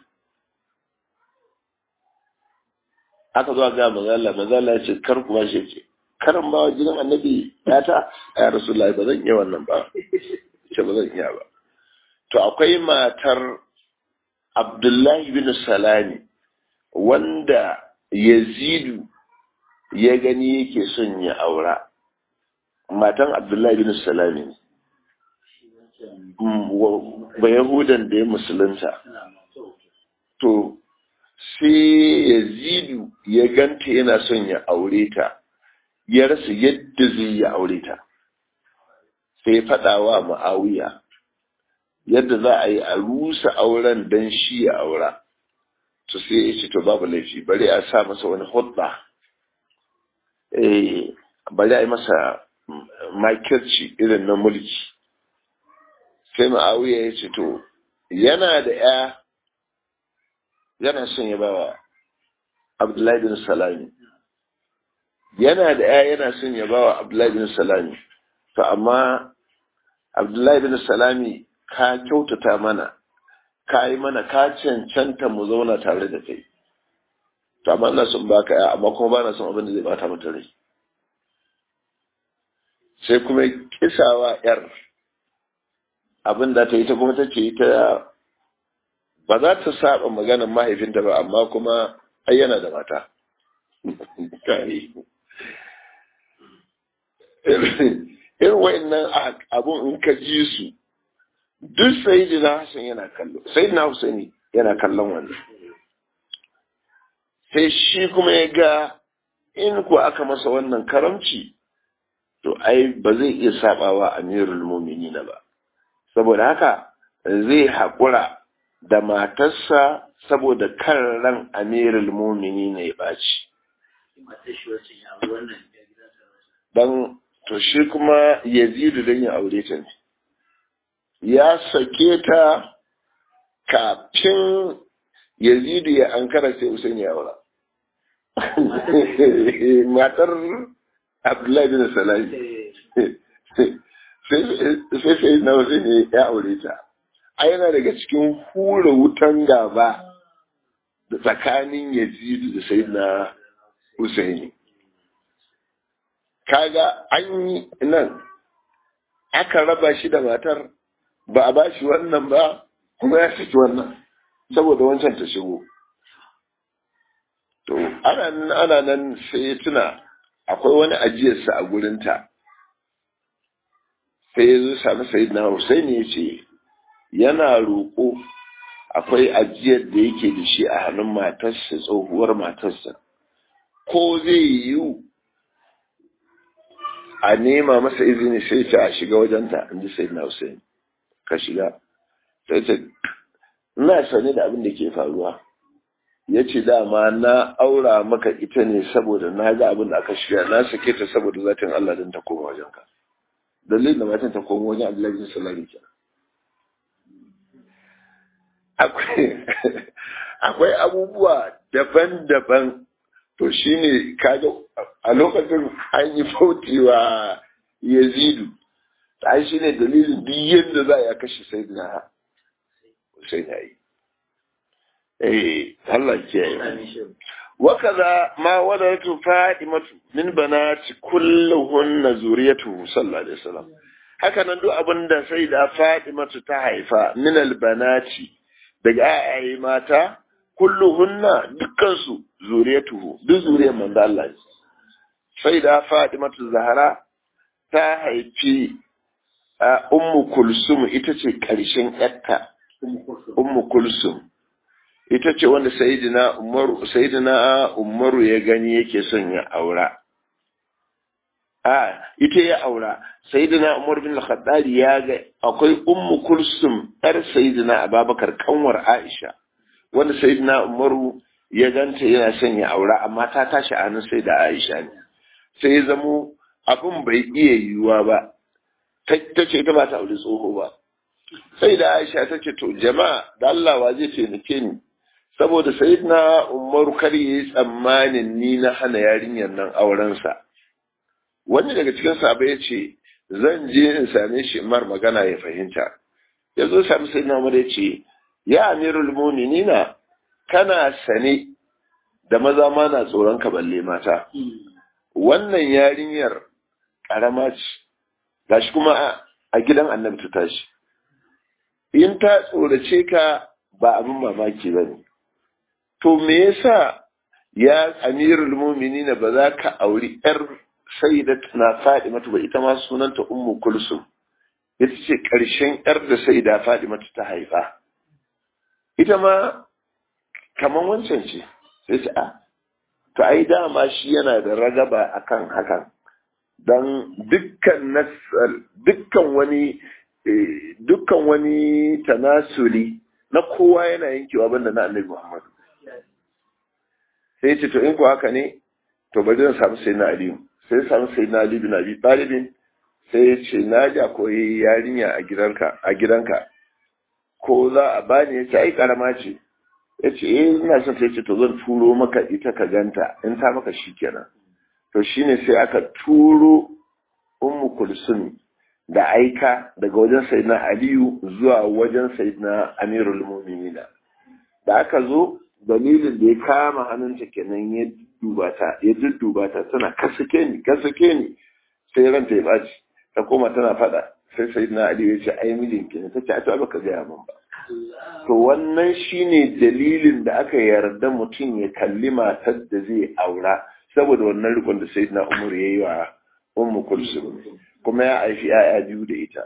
aka zo ga mazala mazala ya ce kar kuma shi ce karan ba gidan annabi ya ta ya rasulullahi ba zan iya wannan ba ce ba zan iya ba to akwai matar abdullahi bin salami wanda yazidu ya gani yake son ya aura matan abdullahi bin salami ne ba yahudan da ya musulunta to sai yazidu ya ganta yana son ya aure ta ya rasa yadda zai ya aure ta sai ya faɗa wa ma'awiya yadda za a yi a rusa auren don shi ya aura to sai ya ce to babu laifi bari a sa masa wani hudda eh bari a yi masa makirci irin na mulki sai ma'awiya ya ce to yana da ya yana son ya bawa abdullahi bin salami yana da ya yana son ya bawa abdullahi bin salami to amma abdullahi bin salami ka kyautata mana ka yi mana ka cancanta mu zauna tare da kai to amma ina son baka ya amma kuma ba na son abin da zai bata mata rai sai kuma kisawa yar abin da ta yi ta kuma ta ce ta ba za ta saba maganar mahaifinta ba amma kuma ai yana da mata irin wa'annan abun in ka ji su duk sayidina Hassan yana kallo sayidina Husaini yana kallon wannan sai shi kuma ya ga in ku aka masa wannan karamci to ai ba zai iya sabawa amirul mu'minin ba saboda haka zai haƙura da matarsa saboda kan ran amirul mu'minin ya ɓaci dan to shi kuma yazidu don ya aure ta ne ya sake ta kafin yazidu ya ankara sai usain ya aura matar abdullahi bin salami sai sai na wasu ne ya aure ta a yana daga cikin hura wutan gaba da tsakanin yazidu da sai na usaini kaga an yi nan aka raba shi da matar ba a ba shi wannan ba kuma ya saki wannan saboda wancan ta shigo to ana nan ana nan sai ya tuna akwai wani ajiyarsa a gurinta sai ya zo sami sayidina Hussein ya ce yana roƙo akwai ajiyar da yake da shi a hannun matarsa tsohuwar matarsa ko zai yiwu a nema masa izini sai ce a shiga wajenta in ji sayidina Hussein ka shiga sai ce ina sane da abin da ke faruwa ya ce dama na aura maka ita ne saboda na ga abin da aka shirya na sake ta saboda zatin Allah don ta koma wajen ka dalilin da matan ta koma wajen Abdullahi bin Salami ke akwai abubuwa daban-daban to shine kaga a lokacin an yi fautewa Yazidu ta shi ne dalilin duk yadda za a kashe sai na sai na yi eh Allah kiyaye wakaza ma wadatu fadimatu min banati kulluhunna zuriyatuhu sallallahu alaihi wasallam haka nan duk abinda sai da fadimatu ta haifa min albanati daga ayaye mata kulluhunna dukkan su zuriyatuhu duk zuriyar manzo Allah sai da fadimatu zahara ta haifi ummu kulsum ita ce karshen yatta ummu kulsum ita ce wanda sayidina umaru sayidina umaru ya gani yake son ya aura a ita ya aura sayidina umar bin al ya ga akwai ummu kulsum yar sayidina ababakar kanwar aisha wanda sayidina umaru ya ganta yana son ya aura amma ta tashi a nan sai da aisha ne sai ya zamo abin bai iya yiwuwa ba ta ce ita ba ta aure tsoho ba sai da aisha ta ce to jama'a da Allah wa zai taimake ni saboda sayyidina umaru kar yi tsammanin ni na hana yarinyar nan aurensa wani daga cikin sahabbai ya ce zan je in same shi mar magana ya fahimta ya zo sami sayyidina umar ya ce ya amirul mu'minina kana sane da maza ma na tsoron ka balle mata wannan yarinyar karama ce gashi kuma a gidan annabi ta tashi in ta tsorace ka ba abin mamaki ba ne to me yasa ya amirul mu'minina ba za ka auri yar sayyidatuna Fadimatu ba ita ma sunanta ummu kulsum ita ce karshen yar da sayyida Fadimatu ta haifa ita ma kaman wancan ce sai ce a to ai dama shi yana da ragaba akan hakan dan dukkan nasal dukkan wani dukkan wani tanasuli na kowa yana yankewa banda na annabi Muhammad sai ce to in ko haka ne to bari zan samu sai na aliyu sai samu sai na Ali bin Abi Talib sai ya ce na ji akwai yarinya a gidanka a gidanka ko za a bani ya ce ai karama ce ya ce eh ina son ta ce to zan turo maka ita ka ganta in ta maka shikenan to shine sai aka turo ummu kulsum da aika daga wajen sayyidina aliyu zuwa wajen sayyidina amirul mu'minina da aka zo dalilin da ya kama hannunta kenan ya duba ta ya dudduba ta tana kasake ni kasake ni sai ranta ya baci ta koma tana fada sai sayyidina aliyu ya ce ai mijinki ne tace a to baka gaya min ba to wannan shine dalilin da aka yarda mutum ya kalli matar da zai aura saboda wannan rikon da sayyidina umar ya yi wa ummu kulsum kuma ya aishi yaya biyu da ita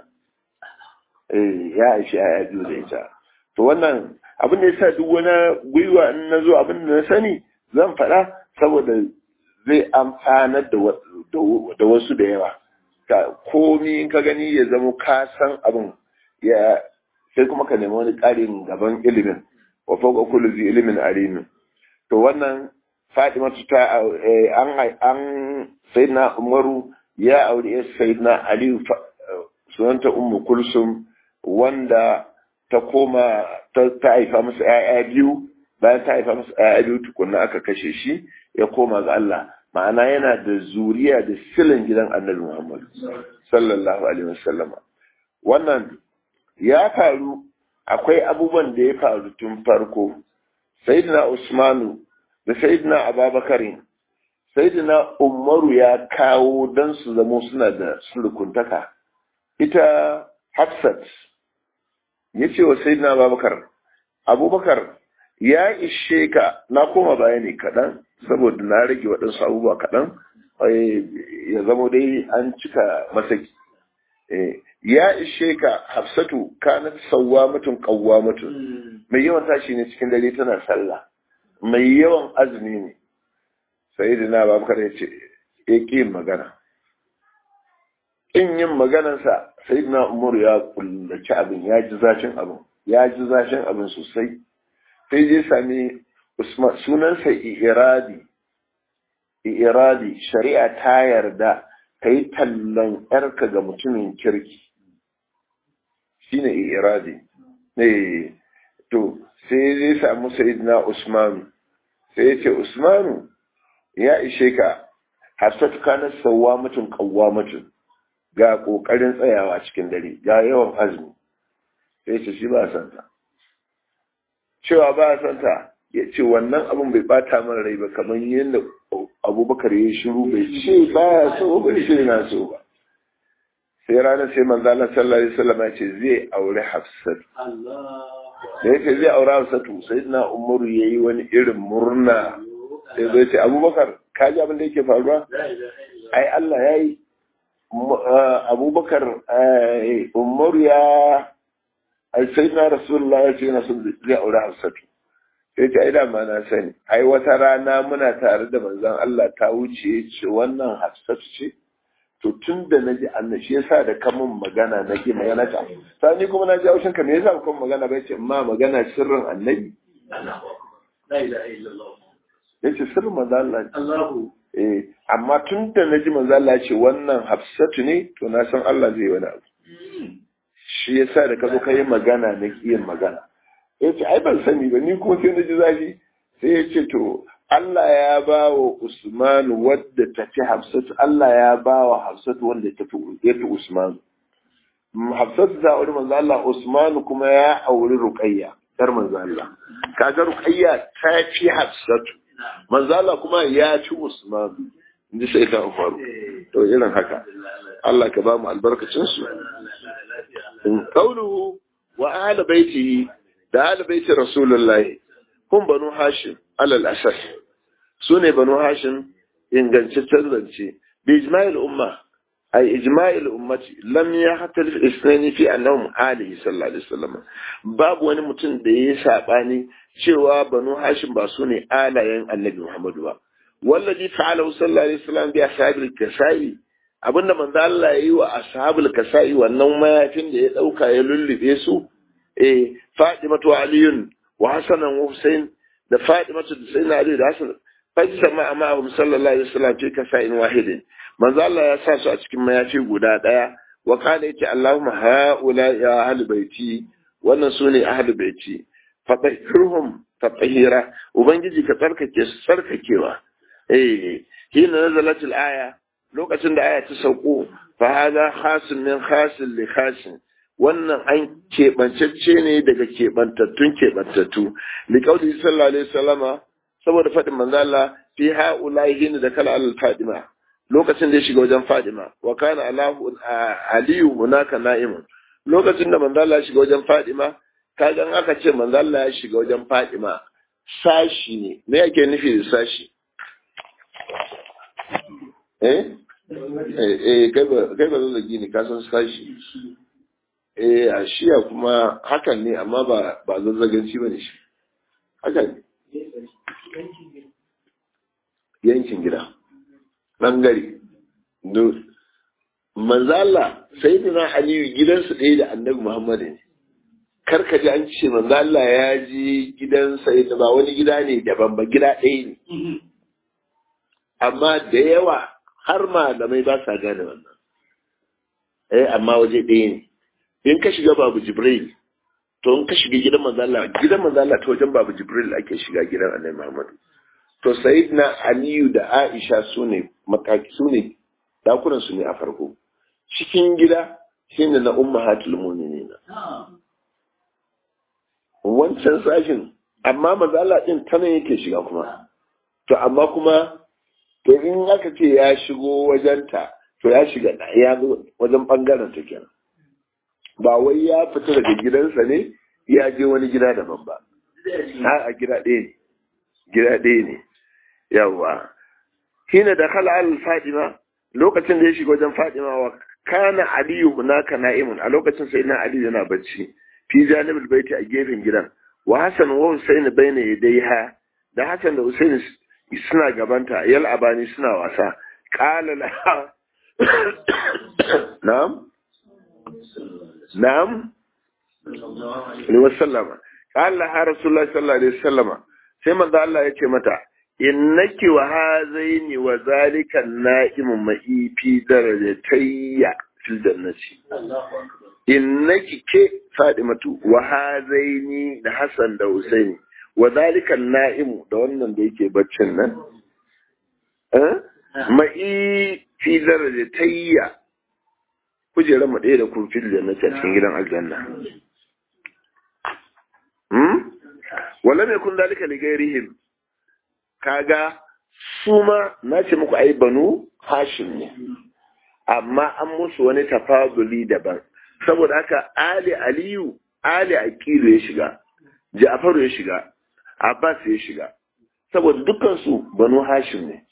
eh ya aishi yaya biyu da ita to wannan abin da yasa duk wani gwiwa in na zo abin da na sani zan faɗa saboda zai amfanar da wasu da yawa ka komi in ka gani ya zama ka san abin ya sai kuma ka nemi wani ƙarin gaban ilimin wa fawqa kulli zi ilimin alimin to wannan Fatima ta an an sayyidina Umaru ya aure sayyidina Ali sunanta Ummu Kulsum wanda ta koma ta haifa masa ƴaƴa biyu bayan ta haifa masa ƴaƴa biyu tukunna aka kashe shi ya koma ga Allah ma'ana yana da zuriya da silin gidan Annabi Muhammad sallallahu alaihi wasallama wannan ya faru akwai abubuwan da ya faru tun farko sayyidina Usmanu da sayyidina Ababakarin sayyidina Umaru ya kawo dan su zamo suna da sulukuntaka ita Hafsat ya ce wa sayyidina Abubakar Abubakar ya ishe ka na koma baya ne kaɗan saboda na rage waɗansu abubuwa kaɗan ya zamo dai an cika masaki ya ishe ka hafsatu kanat sauwa mutum kawwa mutum mai yawan tashi ne cikin dare tana sallah mai yawan azumi ne sai da na babakar ya ce ya ƙi yin magana in yin maganarsa sai na umaru ya kullaci abin ya ji zafin abin ya ji zafin abin sosai sai je sami sunansa iradi iradi shari'a ta yarda ka yi tallan yarka ga mutumin kirki shine iradi ne to sai zai samu sayidina usmanu sai ya ce usmanu ya ishe ka hafsatu kana sauwa mutum kawwa mutum ga kokarin tsayawa cikin dare ga yawan azumi sai ce shi ba san ta cewa ba san ta ya ce wannan abin bai bata mana rai ba kamar yadda abubakar ya shiru bai ce ba ya so bai ce na so ba sai ranar sai manzo Allah sallallahu alaihi wasallam ya ce zai aure Hafsat da yake zai aure Hafsat sai na Umaru yayi wani irin murna sai zai ce Abubakar ka ji abin da yake faruwa ai Allah yayi Abubakar Umaru ya ai sai na Rasulullah ya ce yana son zai aure Hafsat sai ta ida ma na sani ai wata rana muna tare da manzon Allah ta wuce ce wannan Hafsat ce to tun da na ji annan shi yasa da kamun magana na ke magana ta ta ni kuma na ji haushin ka me yasa kuma magana bai ce ma magana sirrin annabi ya ce sirrin manzo Allah eh amma tun da na ji manzo Allah ce wannan Hafsatu ne to na san Allah zai wani abu shi yasa da ka zo ka yi magana na kiyin magana ya ce ai ban sani ba ni kuma sai na ji zafi sai ya ce to Allah ya ba wa Usman wadda ta fi Hafsatu, Allah ya ba wa Hafsatu wanda ta fi Usman. Hafsatu ta auri manzo Allah, Usman kuma ya auri Ruqayya, dar manzo Allah. Kaga Ruqayya ta fi Hafsatu. Manzo Allah kuma ya ci Usman. Inji sai ta faru. To irin haka. Allah ka ba mu albarkacin su. In qawluhu wa ahli baitihi da ahli baiti Rasulullahi kun banu Hashim alal asas su ne banu hashim ingantaccen zance bi ijma'il umma ay ijma'il ummati lam yahtalif isnani fi annahum alihi sallallahu alaihi wasallam babu wani mutum da yayi sabani cewa banu hashim ba su ne alayen annabi muhammadu ba wallazi fa'alahu sallallahu alaihi wasallam bi ashabil kasai abinda manzo Allah yayi wa ashabul kasai wannan mayafin da ya dauka ya lullube su eh fatimatu aliyun wa hasanan wa husain da fatimatu da sayyidina ali da hasan fajisa ma ma'ahum sallallahu alaihi wasallam fi kasa'in wahidin manzo Allah ya sa su a cikin mayafi guda daya wa kana yace Allahumma haula ya ahli baiti wannan sune ahli baiti fatahirhum tatahira ubangiji ka tsarkake su tsarkakewa eh hina nazalatul aya lokacin da aya ta sauko fa hada khasun min khasin li khasin wannan an keɓancacce ne daga keɓantattun keɓantattu li kauli sallallahu alaihi wasallama saboda faɗin manzo Allah fi ha'ula'i hina da kala al fadima lokacin da ya shiga wajen fadima wa kana alahu aliyu hunaka na'imun lokacin da manzo Allah ya shiga wajen fadima kaga aka ce manzo Allah ya shiga wajen fadima sashi ne me yake nufi da sashi eh eh kai ba kai ba zagi ne ka san sashi eh a shiya kuma hakan ne amma ba ba zazzaganci bane shi hakan ne yankin gida bangare manzala sai dina aliyu gidansu ɗaya da annabi muhammadu ne karka ji an ce manzala ya je gidansa da ba wani gida ne daban ba gida ɗaya ne amma da yawa har malamai ba sa gane wannan eh amma waje ɗaya ne in ka shiga babu jibril to in ka shiga gidan manzala gidan manzala ta wajen babu jibril ake shiga gidan annabi muhammadu to sayyidina aliyu da aisha su ne makaki su ne dakunan su ne a farko cikin gida shine na ummahatul mu'minin wancan sashin amma mazala din ta nan yake shiga kuma to amma kuma to in aka ce ya shigo wajenta to ya shiga ya zo wajen bangaren ta kenan ba wai ya fita daga gidansa ne ya je wani gida daban ba a gida ɗaya ne gida ɗaya ne yawa hina da khala al fadima lokacin da ya shiga wajen fadima wa kana aliyu hunaka na'imun a lokacin sai na aliyu yana bacci fi janibul baiti a gefen gidan wa hasan wa husaini baina yadayha da hasan da husaini suna gabanta yal abani suna wasa qala la na'am na'am ni wasallama qala ha rasulullahi sallallahu alaihi wasallama sai manzo Allah ya ce mata innaki wa hazaini wa zalika na'imu ma'i fi darajatayya fil jannati innaki ke fadimatu wa hazaini da hasan da husaini wa zalika na'imu da wannan da yake baccin nan eh ma'i fi darajatayya kujerar mu ɗaya da kun fil jannati a cikin gidan aljanna hmm wala mai kun zalika li gairihim kaga su ma na ce muku ai banu hashim ne amma an musu wani tafazuli daban saboda haka ali aliyu ali aqilu ya shiga ja'faru ya shiga abbas ya shiga saboda dukkan su banu hashim ne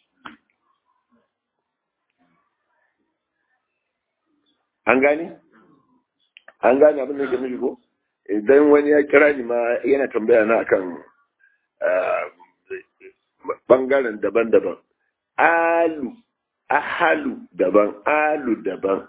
an gane an gane abin da ke nufi ko idan wani ya kira ni ma yana tambaya na akan bangaren daban-daban alu ahalu daban alu daban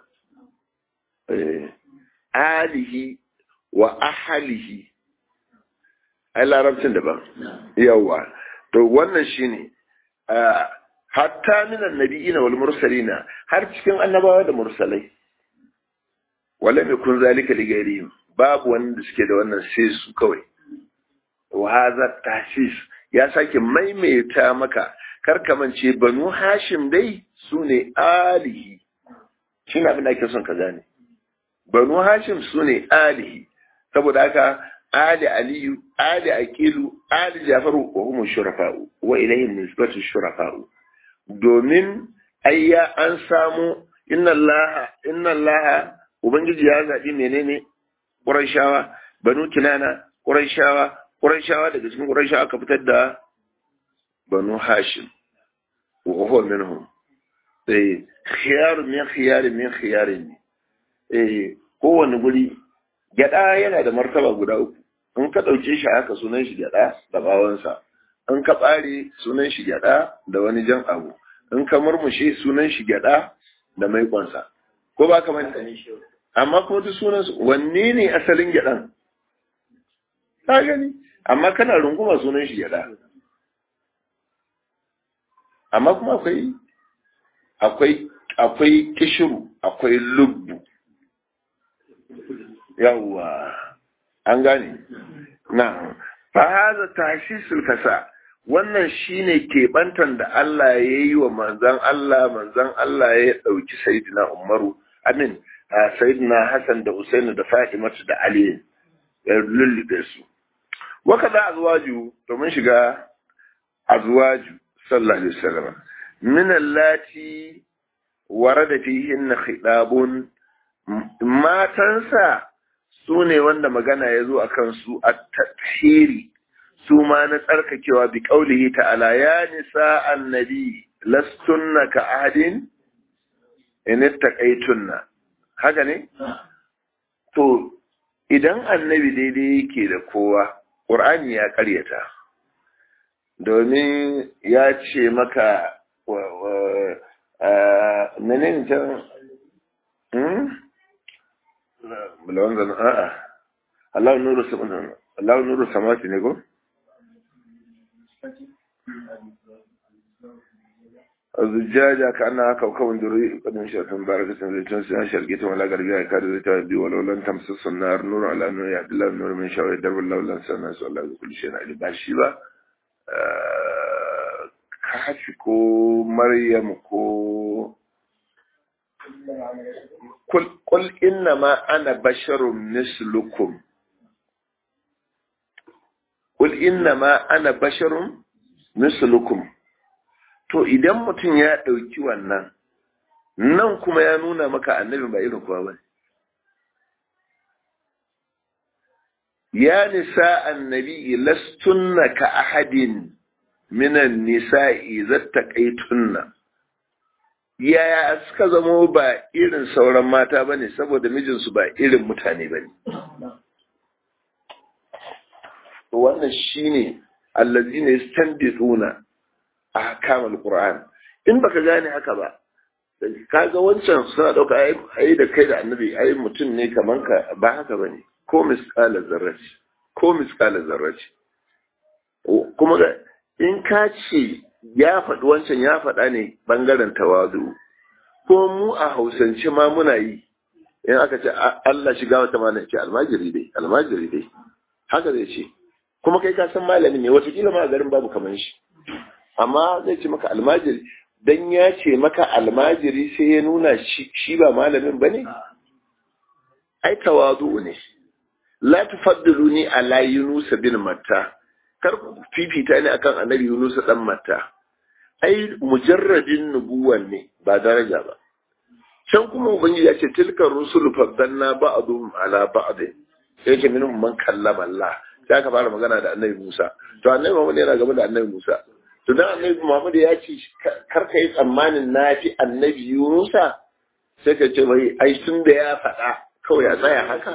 alihi wa ahalihi ai larabcin daban yawa to wannan shine hatta minan nabiyina wal mursalina har cikin annabawa da mursalai wala mai kun zalika li gairihim babu wanda suke da wannan sai su kawai wa hadha tahsis ya sake maimaita maka karkamance banu hashim dai su ne alihi shi na abin da ake son ka gane banu hashim su ne alihi saboda haka ali aliyu ali aqilu ali jafaru wa hum shurafa'u wa ilayhi nisbatu shurafa'u domin ayya an samu inna allaha inna allaha ubangiji ya zabi menene qurayshawa banu kinana qurayshawa Qurayshawa daga cikin Qurayshawa aka fitar da Banu Hashim wa huwa minhum eh khiyar min khiyar min khiyar ne eh kowane guri gyada yana da martaba guda uku in ka dauke shi haka sunan shi gyada da bawansa in ka bare sunan shi gyada da wani jan abu in ka murmushe sunan shi gyada da maikonsa ko ba ka manta amma kuma duk sunan su wanne ne asalin gyadan ka gani amma kana runguma sunan shi gyada amma kuma akwai akwai akwai kishiru akwai lubbu yawwa an gane na fa haza tashisul kasa wannan shine kebantan da Allah ya yi wa manzan Allah manzan Allah ya dauki sayyidina Umaru amin sayyidina Hassan da Usaini da Fatimatu da Ali ya lullube su waka da azwaju to mun shiga azwaju sallallahu alaihi wasallam min allati warada fihin khidabun matansa su ne wanda magana ya zo a kansu a tahiri su ma na tsarkakewa bi ƙaulihi ta'ala ya nisa annabi lastunna ka ahadin in taqaitunna haka ne to idan annabi daidai yake da kowa qur'ani ya ƙaryata domin ya ce maka menene can bulawan zan a'a Allah nuru Allah nuru samati ne ko الزجاجة كأنها كوكب دري قد انشأت مباركة زيتون سنة شرقية ولا غربية كاد زيتها ولو لن تمسس النار نور على نور يهد الله النور من شاء يدرب الله لن سنة سؤال الله كل شيء علي باشيبا kafi ko maryam ko kul inna ma ana basharun mislukum kul inna ma ana basharun mislukum to idan mutum ya ɗauki wannan nan kuma ya nuna maka annabi ba irin kowa ba ya nisa annabi lastunna ka ahadin minan nisa'i zattaqaitunna yaya suka zamo ba irin sauran mata bane saboda mijinsu ba irin mutane bane wannan shine allazina yastanbituna ahkam alquran in baka gane haka ba kaga wancan suna dauka ai da kai da annabi ai mutum ne kaman ka ba haka bane ko misqala zarrati ko misqala zarrati kuma in ka ce ya faɗi wancan ya faɗa ne ɓangaren tawadu ko mu a hausance ma muna yi in aka ce Allah shiga wata mana ce almajiri dai almajiri dai haka zai ce kuma kai ka san malami ne watakila ma a garin babu kamar shi amma zai ce maka almajiri dan ya ce maka almajiri sai ya nuna shi ba malamin ba ne ai tawadu ne la tufaddiluni ala yunus bin matta kar ku fifita ne akan annabi Yunus dan Matta ai mujarradin nubuwan ne ba daraja ba can kuma ubangiji ya ce tilka rusul faddalna ba'dhum ala ba'd sai ce minhum man kallama Allah sai aka fara magana da annabi Musa to annabi Muhammad yana gaba da annabi Musa to dan annabi Muhammad ya ce kar ka yi tsammanin nafi annabi Yunus sai ka ce bai ai tun da ya faɗa kawai ya tsaya haka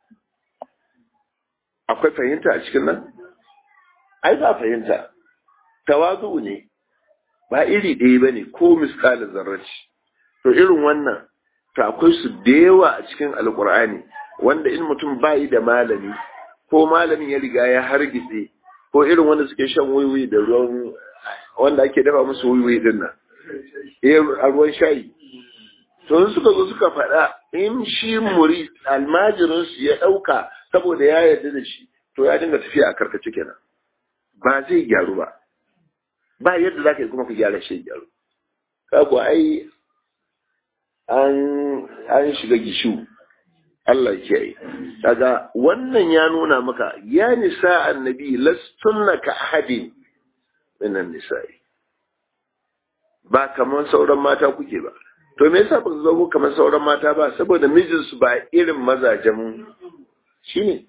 akwai fahimta a cikin nan ai ba fahimta tawazu ne ba iri ɗaya ba ne ko miskalin zarraci to irin wannan to akwai su da yawa a cikin alkur'ani wanda in mutum bayi da malami ko malamin ya riga ya hargitse ko irin wanda suke shan wiwi da ruwan wanda ake dafa musu wiwi din nan a ruwan shayi to suka zo suka faɗa in shi muri almajirinsu ya ɗauka saboda ya yarda da shi to ya dinga tafiya a karkace kenan ba zai gyaru ba ba yadda za ka yi kuma ka gyara shi gyaru kaku ai an shiga gishu Allah ke yi daga wannan ya nuna maka ya nisa annabi lastunna ka ahadin minan nisa'i ba kamar sauran mata kuke ba to me yasa ba su zo kamar sauran mata ba saboda mijinsu ba irin mazajen shine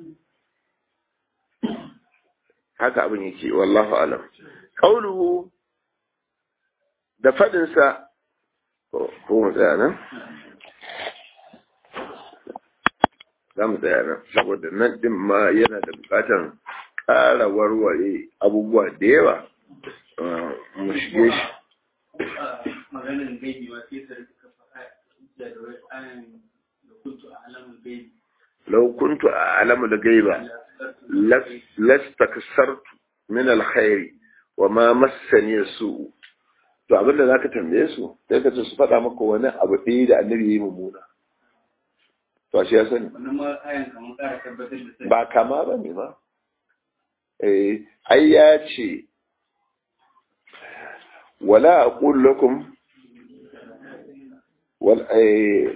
haka abin yake wallahu alam qauluhu da fadin sa ko mu tsaya nan za mu tsaya nan saboda nan din ma yana da bukatan ƙara warware abubuwa da yawa mu shige shi
maganin gaibi ma sai ka rika faɗa da wai ayan da kuntu a alamun gaibi
لو كنت أعلم الغيب لاستكثرت من الخير وما مسني السوء to abin da zaka tambaye su sai ka ce su faɗa maka wani abu ɗaya da annabi ya yi mummuna to shi ya sani
wannan ma ayan kamar ƙara tabbatar da sai
ba kama ba ne ba eh ai ya ce wala aqul lakum wal eh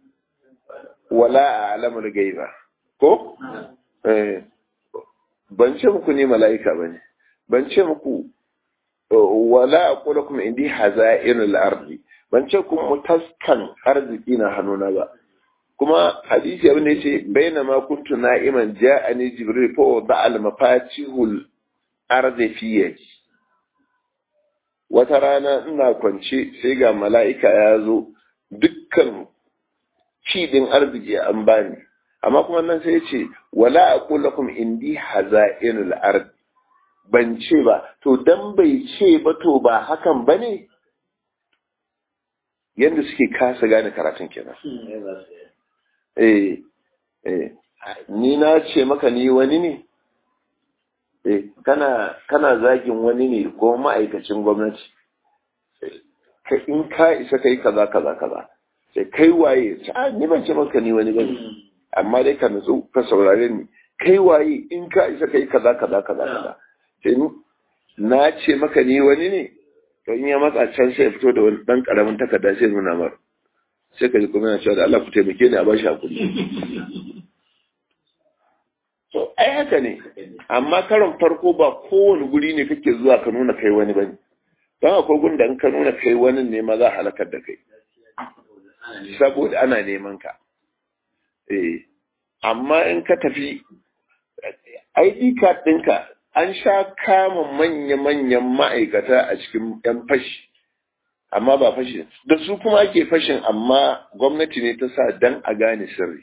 wala a'lamul ghaiba ko eh ban ce muku ne mala'ika bane ban ce muku wala aqul lakum indi haza'irul ardi ban ce kuma taskan arziki na hannuna ba kuma hadisi abin da yace baina ma kuntu na'iman ja'ani jibril fa wada al mafatihul ardi fi yadi wata rana ina kwance sai ga mala'ika ya zo dukkan cidin arziki an bani amma kuma nan sai yace wala aqul lakum indi haza'inul ardi ban ce ba to dan bai ce ba to ba hakan bane yanda suke kasa gane karatun kenan eh eh ni na ce maka ni wani ne eh kana kana zagin wani ne ko ma'aikacin gwamnati ka in ka isa kai kaza kaza kaza sai kai waye a ni ban ce maka ni wani bane amma dai ka nutsu ka saurare ni kai waye in ka isa kai kaza kaza kaza kaza sai na ce maka ni wani ne to in ya matsa can sai ya fito da wani dan karamin takarda sai nuna mar sai ka ji kuma yana cewa da Allah ku taimake ni a bashi hakuri to ai haka ne amma karon farko ba kowane guri ne kake zuwa ka nuna kai wani bane don akwai gun da in ka nuna kai wani ne ma za a halakar da kai saboda ana neman ka eh amma in ka tafi ID card ɗinka an sha kama manya-manyan ma'aikata a cikin 'yan fashi amma ba fashi da su kuma ake fashin amma gwamnati ne ta sa dan a gane sirri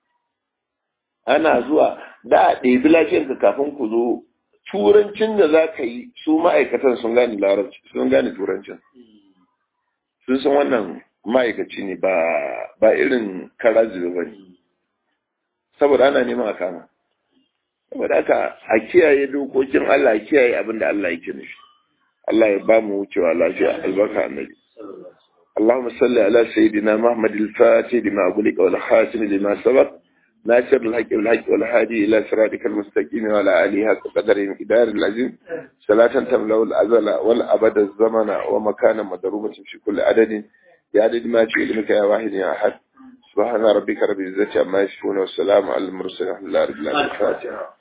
ana zuwa da a ɗebi lafiyarka kafin ku zo turancin da za ka yi su ma'aikatan sun gane larabci sun gane turancin sun san wannan ma'aikaci ne ba ba irin karazi ba ne saboda ana neman a kama saboda haka a kiyaye dokokin Allah a kiyaye abin da Allah yake nufi Allah ya ba mu wucewa lafiya albarka annabi اللهم صل على سيدنا محمد الفاتح لما أغلق والخاتم لما سبق ناصر الحق والحق والهادي إلى صراطك المستقيم وعلى آله حق قدر مقدار العظيم صلاة تملأ الأزل والأبد الزمن ومكانا مضروبة في كل عدد يا عدد ما في علمك يا واحد يا أحد سبحان ربك رب العزة عما يصفون والسلام على المرسلين الحمد لله رب العالمين الفاتحة